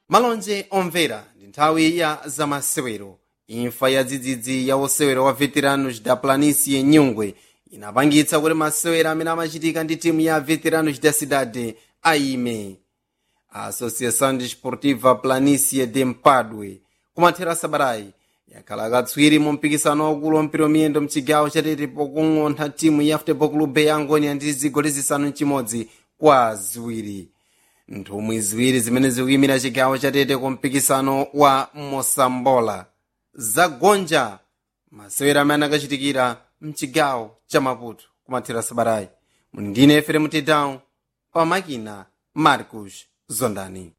malonje omvera ndi nthawi ya zamasewero imfa ya dzidzidzi ya osewera wa veteranos da planície nyungwe inapangitsa kuti masewera amene amachitika ndi timu ya veteranos da cidade aime a associação desportiva planície de mpadwe kumathera sabatayi yakhala katswiri mu mpikisano waukulu wa mpira wamiyendo mchigawo chatete pokung'ontha timu ya futebol clube ya angonia ndi zigoli zisanu mchimodzi kwa ziwiri nthumwi ziwiri zimene zikuyimira chigawo chatete ku mpikisano wa mosambola zagonja masewera amene akachitikira mchigawo cha maputo kumathera sabatayi muli ndine efere mutedao pamakina marcos zondani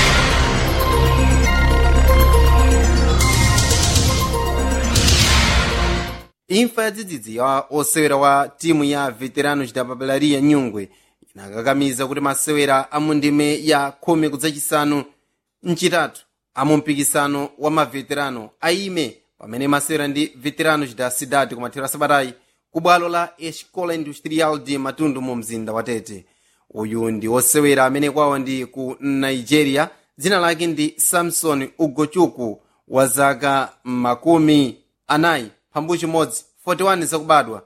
imfa ya dzidzidzi ya osewera wa timu ya veteranos da papelaria nyungwe inakakamiza kuti masewera a mundime ya khumi kudzachisanu mchitatu amu mpikisano wa maveterano aime pamene masewera ndi veteranos da cidade kumathera sabatayi ku bwalo la escola industrial de matundu mu mzinda wa tete uyu ndi osewera amene kwawo ndi ku nigeria dzina lake ndi samson ugochuku wa zaka makumi anayi phambu chimodzi 41 zakubadwa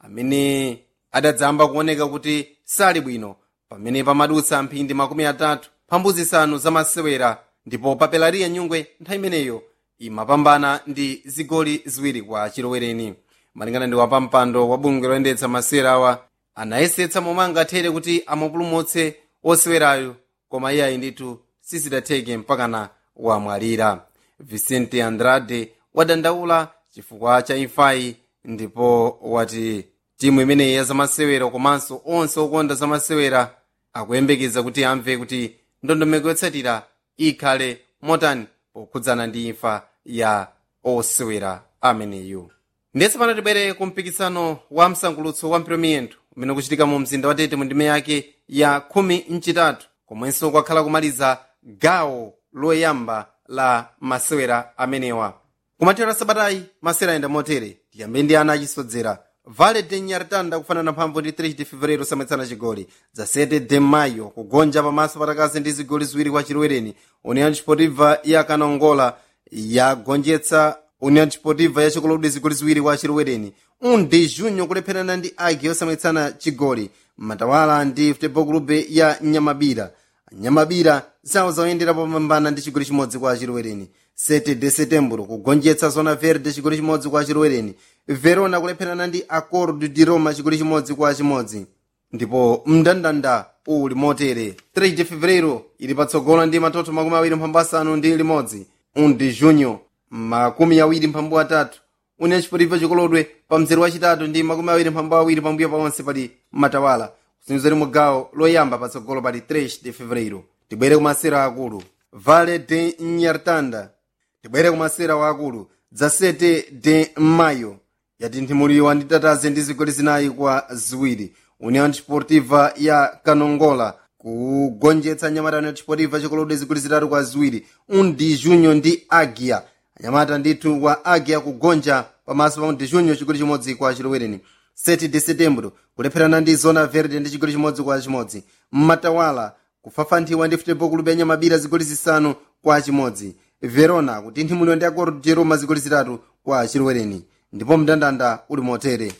amene adadzamba kuoneka kuti sali bwino pamene pamadutsa mphindi makumi atatu phambu zisanu zamasewera ndipo papelariya nyungwe nthawi imeneyo imapambana ndi zigoli ziwiri kwa chilowereni malingana ndi wapampando wa bungwe loyendetsa masewera awa anayesetsa momwe angathere kuti amupulumutse osewerayo koma iyayi ndithu sizidatheke mpakana wamwalira vicente andrade wadandaula chifukwa cha imfayi ndipo wati timu imeneyi ya zamasewera komanso onse okonda zamasewera akuyembekeza kuti amve kuti ndondomeko yotsatira ikhale motani pokhudzana ndi imfa ya osewera ameneyu ndetse pano tibwere ku mpikisano wa msangulutso wa mpiromiyendo umene ukuchitika mu mzinda wa tete mu ndime yake ya khumi mchitatu komwenso kwakhala kumaliza gawo loyamba la masewera amenewa kumathera sabatayi masewera ayenda motere tiyambe ndi ana achisodzera vale de nyartanda kufanana mphamvu ndi 3 de fevereiro samwetsana chigoli za 7 de mayo kugonja pamaso patakazi ndi zigoli ziwiri kwa chilowereni union sportiva ya kanongola yagonjetsa union sportiva ya chikolodi zigoli ziwiri kwa chilowereni un de junho kulepherana ndi agi yosamwetsana chigoli matawala ndi futebol clube ya nyamabira nyamabira zawo zaoyendera popambana ndi chigoli chimodzi kwa chilowereni 7 de setembro kugonjetsa zona verde chigoli chimodzi kwa chilowereni verona kulepherana ndi acordo di roma chigoli chimodzi kwa chimodzi ndipo mndandanda uli motere 3 de fevereiro ili patsogolo ndi matoto makumi awiri mphambu asanu ndi limodzi 1 de junho makumi awiri mphambu atatu union sportiva chikolodwe pa mzere wachitatu ndi makumi awiri mphambu awiri pambuyo paonse pali matawala kusinzira mugawo loyamba patsogolo pali 3 de fevereiro tibwere kumasera akulu vale de nyartanda tibwere kumasera waakulu dza 7 de mayo yatinthimulirwa ndi tataze ndi zigoli zinayi kwa ziwiri union sportiva ya kanongola kugonjetsa anyamata union sportiva chikolodwe zigoli zitatu kwa ziwiri undi junho ndi agia anyamata ndithu wa agia kugonja pamaso pa undi junho chigoli chimodzi kwa chilowereni 7 de setembro kulepherana ndi zona verde ndi chigoli chimodzi kwa chimodzi mmatawala kufafanthiwa ndi futebol club ya nyamabira zigoli zisanu kwa chimodzi verona kutinthimulidwa ndi acordo de roma zigoli zitatu kwa chilowereni ndipo mndandanda uli motere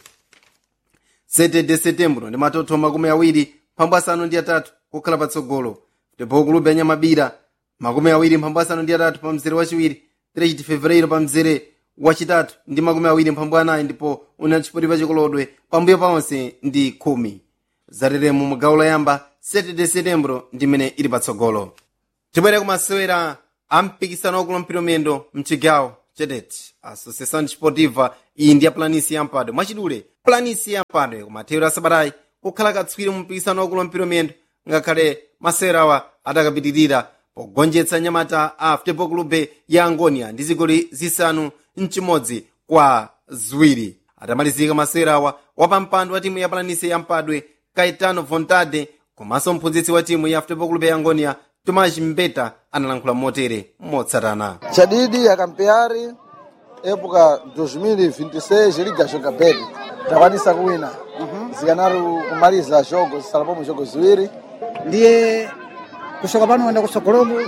7 de setembro ndi matoto makumi awiri mphambu asanu ndi atatu kukhala patsogolo futebol club ya nyamabira makumi awiri mphambu asanu ndi atatu pa mzere wachiwiri 3 de fevereiro pa mzere wachitatu ndi makumi awiri mphambu anayi ndipo union sportiva chikolodwe pambuyo paonse ndi khumi zateremu mugawo loyamba 7 de setembro ndimene ili patsogolo tibwere kumasewera a mpikisano wakulu mpiromiyendo mchigawo chetete associação desportiva iyi ndi ya planisi yampadwe mwachidule planisi yampadwe kumathero a sabatayi kukhala katswiri mu mpikisano wakulu mpiromiyendo ngakhale masewerawa atakapitirira pogonjetsa nyamata a futebol clube ya angonia ndi zigoli zisanu mchimodzi kwa ziwiri atamalizika masewerawa wapampando wa timu ya planisi yampadwe caetano vontade komanso mphunzitsi wa timu ya futebol clube ya angonia tomas mbeta analankhula motere motsatana chadidi akampeari época 2026 liga joga bedi takwanisa kuwina zikanaru kumaliza jogo zisalapomo jogo ziwiri ndiye kusoka pano wenda kutsogoloku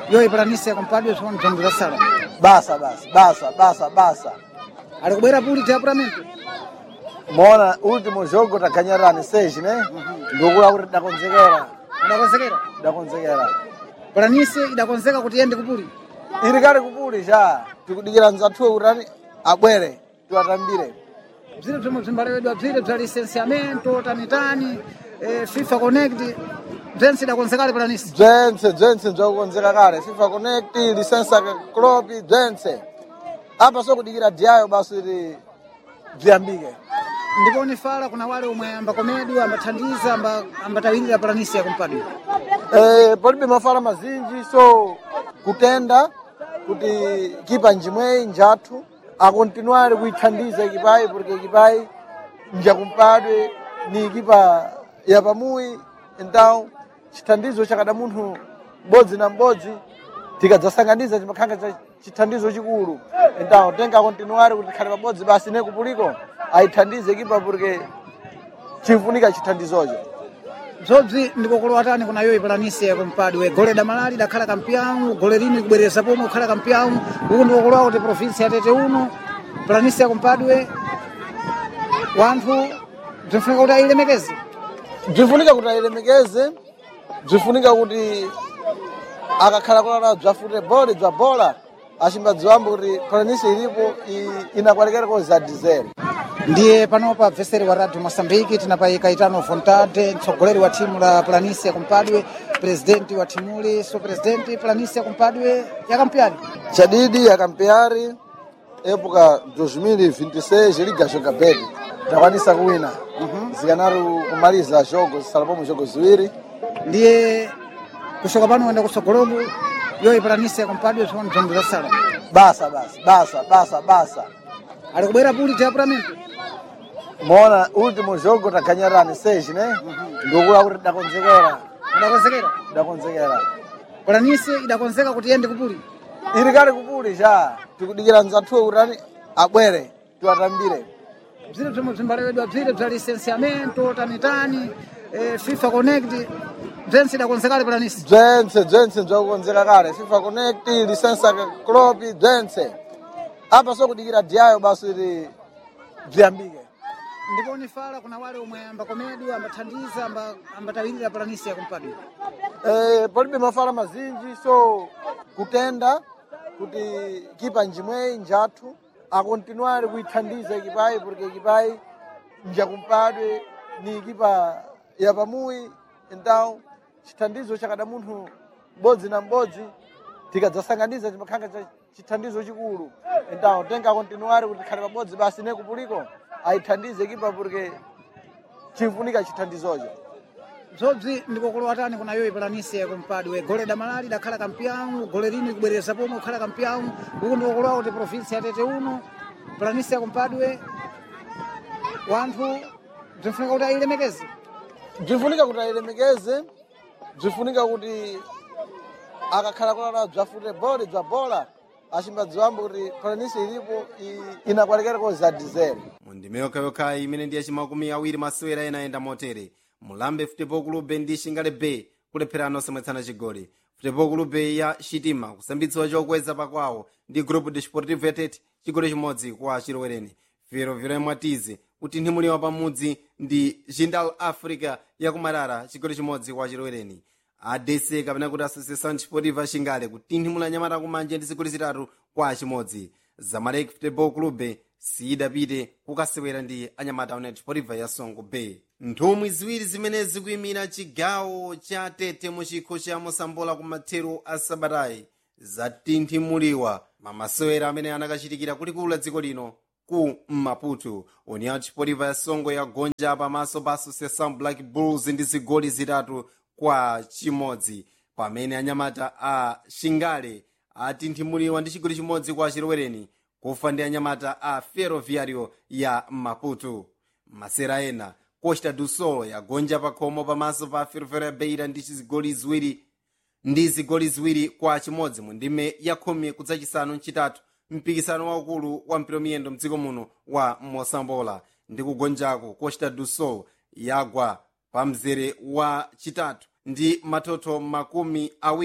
yoyi palanisi yakumpadwe tsopano bzombo zasala basa basi basa basa basa ali kubwera puli tiapuramento mona último jogo takanyarani seji ne ndikula kuti dakonzekera idakonzekera dakonzekera palanisi idakonzeka kuti iyende kupuli ili kale kupuli cha tikudikira mzathuwe kuti ani abwere tiwatambire bzire bzomwe bzimbalewedwa bzire bza licenciamento tanitani eh, fifa connect bzense idakonzekale palanisi bzense bzense bzakukonzeka kale fifa connect lisensa klopi bzense apa sokudikira diyayo basi kuti bziyambike ndipo nifala kuna wale omwe ambakomedwa ambathandiza amba- ambatawirira palanisi yakumpadwe Eh, palibe mafala mazinji so kutenda kuti kipa njimweyi njathu akontinuare kuithandiza ekipayi porque ekipayi njakumpadwe ni ekipa ya pamuyi então chithandizo chakada munthu m'bodzi na m'bodzi tikadzasanganiza chimakhanga cha chithandizo chikulu então tenga akontinuare kuti tikhale pabodzi basi ne kupuliko ayithandize ekipa porque chimfunika chithandizocho bzobzi ndikokolowatani kuna yoyi palanisi yakumpadwe gole damalali dakhala kampião gole lini kubwereza pomwe kukhala kampião uku ndikokolowa kuti provinsi yatete uno palanisi yakumpadwe wanthu bzinfunika kuti ayilemekeze bzifunika kuti ayilemekeze bzifunika kuti akakhala kulala bza futebol bza bola acimbadziwambo kuti palanisi ilipo i- inakwalekereko za dizere ndiye panopa mveseri wa radio moçambique tinapayika itano vontade mtsogoleri wa thimu la palanisi yakumpadwe presidenti wa thimuli so presidenti palanisi yakumpadwe yakampyani chadidi yakampeari época 2026 liga joga bedi takwanisa kuwina zikanaru kumaliza jogo zisalapomo jogo ziwiri ndiye kushoka pano wenda kutsogolomo yoyi palanisi yakumpadwe tsopano bzombo zasala basa basi basa basa basa ali kubwera puli tiapuramento mona último jogo takanyarani seji ne ndikula kuti dakonzekera idakonzekera dakonzekera palanisi idakonzeka kuti iyende kupuli ili kale kupuli cha tikudikira mzathuwe kuti ani abwere tiwatambire bzire bzomwe bzimbalewedwa bzire bza licenciamento tanitani eh, fifa connect bzense idakonzekale palanisi bzense bzense bzakukonzeka kale fifa connect lisensa klopi bzense apa sokudikira diyayo basi kuti bziyambike ndipo nifala kuna wale omwe ambakomedwa ambathandiza amba- ambatawirira palanisi yakumpadwe Eh, palibe mafala mazinji so kutenda kuti kipa njimweyi njathu akontinuare kuithandiza ekipayi porque ekipayi njakumpadwe ni ekipa ya pamuyi então chithandizo chakada munthu m'bodzi na m'bodzi tikadzasanganiza chimakhanga cha chithandizo chikulu então tenga akontinuare kuti tikhale pabodzi basi ne kupuliko ayithandize ekipa porque chimfunika chithandizocho bzobzi ndikokolowatani kuna yoyi palanisi yakumpadwe gole damalali dakhala kampião gole lini kubwereza pomwe kukhala kampião uku ndikokolowa kuti provinsi yatete uno palanisi yakumpadwe wanthu bzinfunika kuti ayilemekeze bzifunika kuti ayilemekeze bzifunika kuti akakhala kulala bza futebol bza bola acimbadziwambo kuti palanisi ilipo i- inakwalekereko za dizere mundime yokhayokha imene ndi yacimakumi awiri masewera ena ayenda motere mulambe futebol clube ndi shingale bay kulepherana osamwetsana chigoli futebol clube ya shitima kusambitsiwa chokweza pakwawo ndi grupo desportivo yatet chigoli chimodzi kwa chilowereni viroviro yamwatize kutinhimuliwa pamudzi ndi jindal africa yakumarara chigoli chimodzi kwa chilowereni adc kapena kuti associação desportiva shingale kutinhimula nyamata kumanje ndi zigoli zitatu kwa chimodzi zamalek futebol clube siyidapite kukasewera ndi anyamata united desportiva ya songo bay nthumwi ziwiri zimene zikuyimira chigawo cha tete mu chikho cha mosambola kumathero a sabatayi zatinthimuliwa mamasewera amene anakachitikira kulikulu la dziko lino ku maputo união desportiva ya songo yagonja pamaso pa associação black bulls ndi zigoli zitatu kwa chimodzi pamene anyamata a shingale atinthimuliwa ndi chigoli chimodzi kwa chilowereni kufa ndi anyamata a ferroviario ya maputo masera ena costa do sol yagonja pakhomo pamaso pa ferroviario beira ndi zigoli ziwiri ndi zigoli ziwiri kwa chimodzi mu ndime ya khumi kudzachisanu mchitatu mpikisano waukulu wa mpiromiyendo mdziko muno wa mosambola ndi kugonjako costa do sol yagwa pa mzere wa chitatu ndi matoto makumi awiri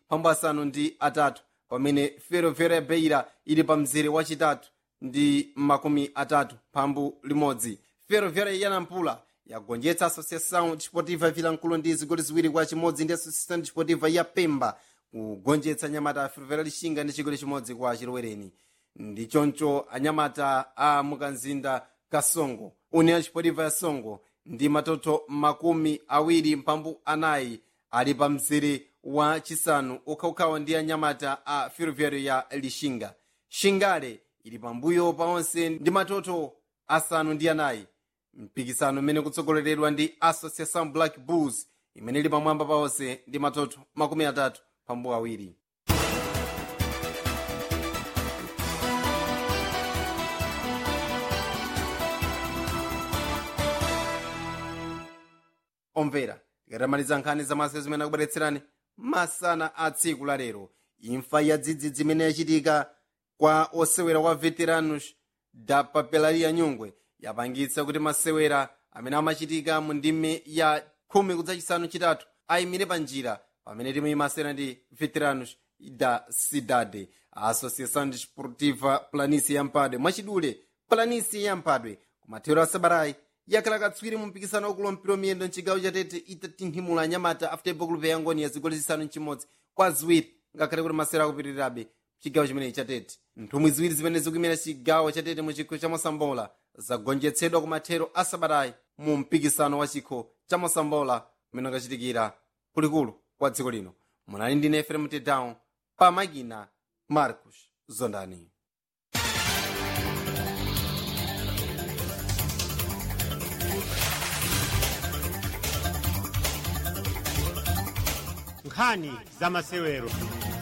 phambu asanu ndi atatu pamene ferroviária ya beira ili pa mzere wachitatu ndi makumi atatu phambu limodzi ferroviária ya nampula yagonjetsa associação desportiva vilankulu ndi zigoli ziwiri kwa chimodzi ndi associação desportiva ya pemba kugonjetsa anyamata a ferroviária lixinga ndi chigoli chimodzi kwa chilowereni ndi choncho anyamata a mukanzinda kasongo união desportiva ya songo ndi matoto makumi awiri mphambu anayi ali pa mzere wa chisanu ukhawukhawa ndi anyamata a ferroviário ya lixinga xingale ili pambuyo pa onse ndi matoto asanu ndi anayi mpikisano umene kutsogoleredwa ndi associação black bulls imene ili pamwamba pa onse ndi matoto makumi atatu pambu awiri omvera tikatamaliza nkhani zamasewero zimene akubweretserani masana a tsiku la lero imfa ya dzidzidzi imene yachitika kwa osewera wa veteranos da papelaria nyungwe yapangitsa kuti masewera amene amachitika mu ndime ya khumi kudzachisanu chitatu ayimire pa njira pamene timu imasewera ndi veteranos da cidade a associação desportiva planície yampadwe mwachidule planície yampadwe kumathero a sabatayi yakhala katswiri mu mpikisano wakulu mpira miyendo mchigawo chatete itatinthimula anyamata a futebol club ya ngoni ya zigoli zisanu mchimodzi kwa ziwiri ngakhale kuti masewera akupitirirabe chigawo chimenechi chatete nthumwi ziwiri zimene zikuyimira chigawo chatete mu chikho cha mosambola zagonjetsedwa kumathero a sabatayi mu mpikisano wa chikho cha mosambola umene ukachitikira kulikulu kwa dziko lino munali ndi nefere mtedown pa makina marcos zondani nkhani za masewero